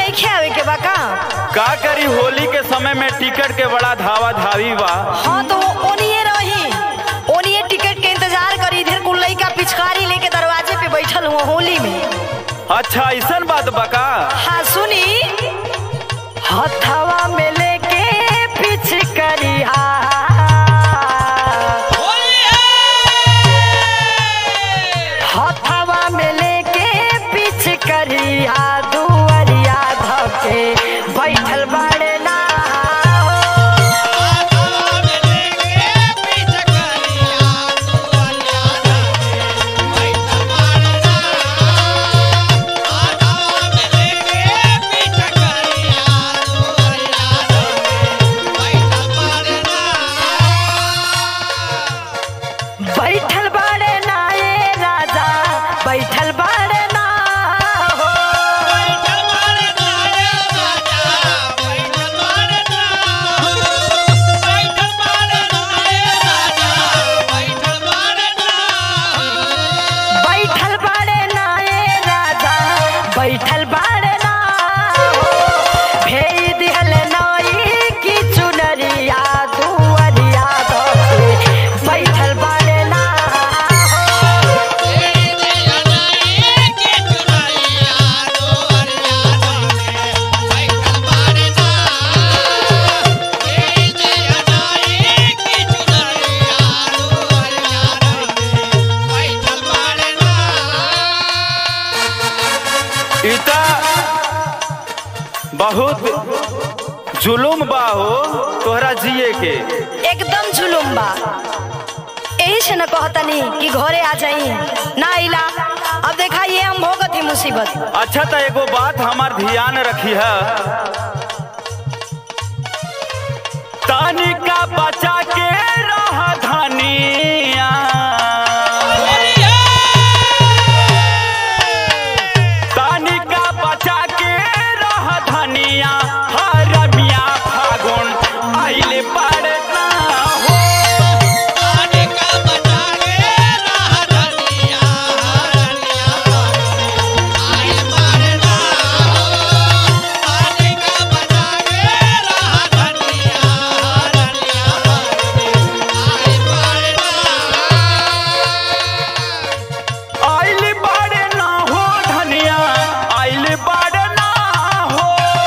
नहीं आवे के बा का का करी होली के समय में टिकट के बड़ा धावा धावी बा हाँ तो वो ओनिए रही ओनिए टिकट के इंतजार करी इधर कुल लइका पिचकारी लेके दरवाजे पे बैठल हुआ होली में अच्छा ऐसन बात बा का हाँ सुनी हथवा में लेके पिचकारी हथवा में लेके पिचकरिया दुअरिया धके बैठल बाड़े ना बैठल बाड़े ना ए राजा बैठल बाड़े ना हो बैठल बाड़े ना ए राजा बैठल बाड़े ना हो भेज दिहल नई की चुनरिया दुअरिया धके बैठल बाड़े ना हो इता बहुत जुलुम बा हो तोहरा जिए के एकदम जुलुम बा यही से न कहतनी कि घरे आ जाई ना आइला अब देखा ये हम भोगत ही मुसीबत अच्छा तो एगो बात हमार ध्यान रखी है तानिका बचा के रह धनिया तानिका बचा के रह धनिया हरमिया फागुन आइले पड़ना हो आइल बाड़े ना हो धनिया आइल बाड़े ना हो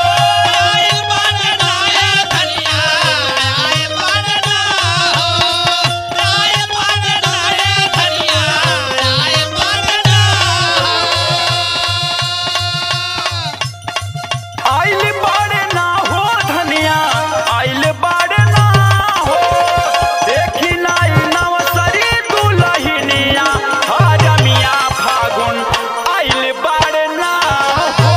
आइल बाड़े ना हो धनिया आइल बाड़े ना हो देखी नाई नवसरी दुलहिनिया हरमिया फागुन आइल बाड़े ना हो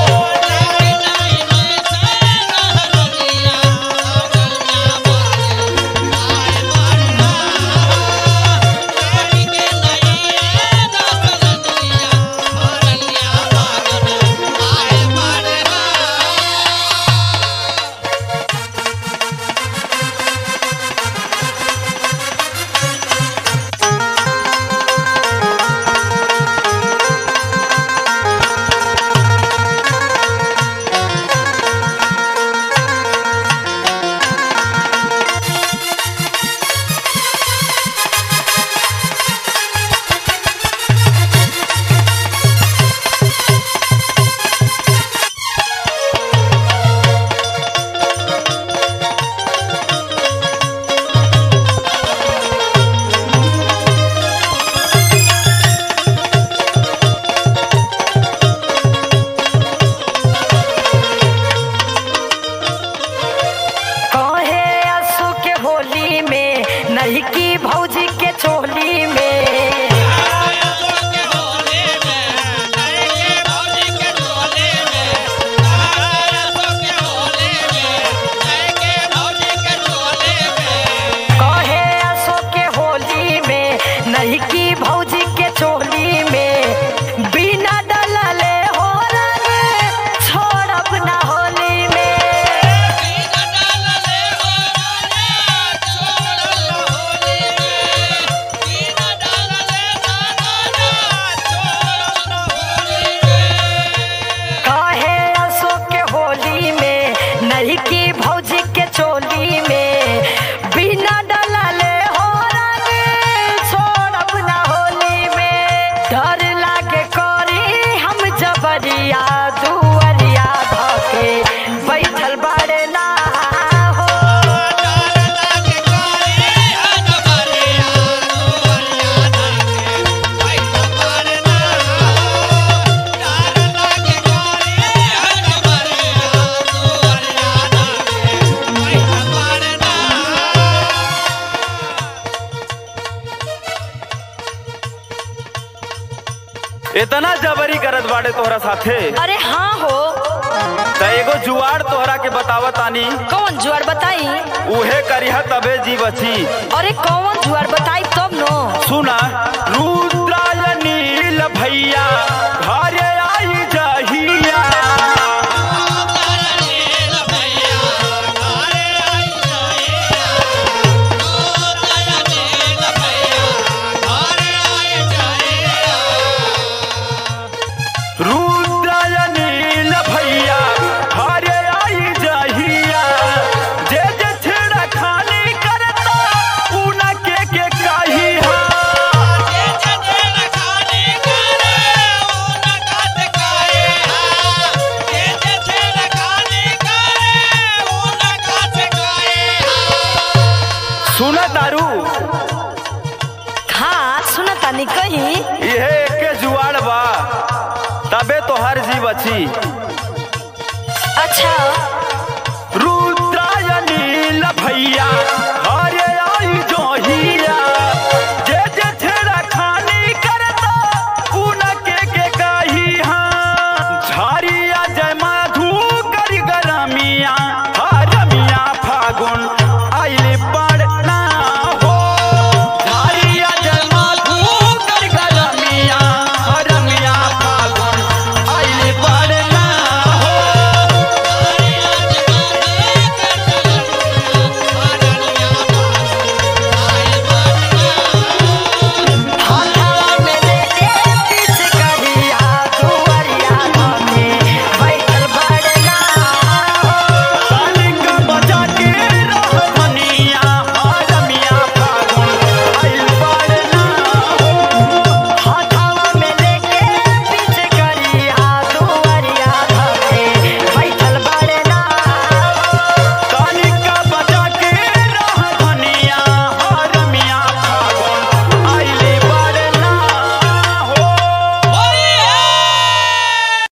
कहे असु के होली में नहीं की भौजी के चोली में कहे असो के होली में नहीं की भौजी के चोली में बिना डलले हो रंग छोड़ब ना होली में Holy की भौजी के चोली में बिना डलले हो रंग छोड़ब ना होली में डर लागे करी हम जबरिया दुअरिया धके बैठल बाड़े ना हो इतना जबरी करत बाड़े तोहरा साथे अरे हाँ हो त एगो जुआड़ तोहरा के बतावत आनी कौन जुआर बताई उहे करिहा तबे जी बची अरे कौन जुआर बताई तब नो सुना रुद्राय नील भैया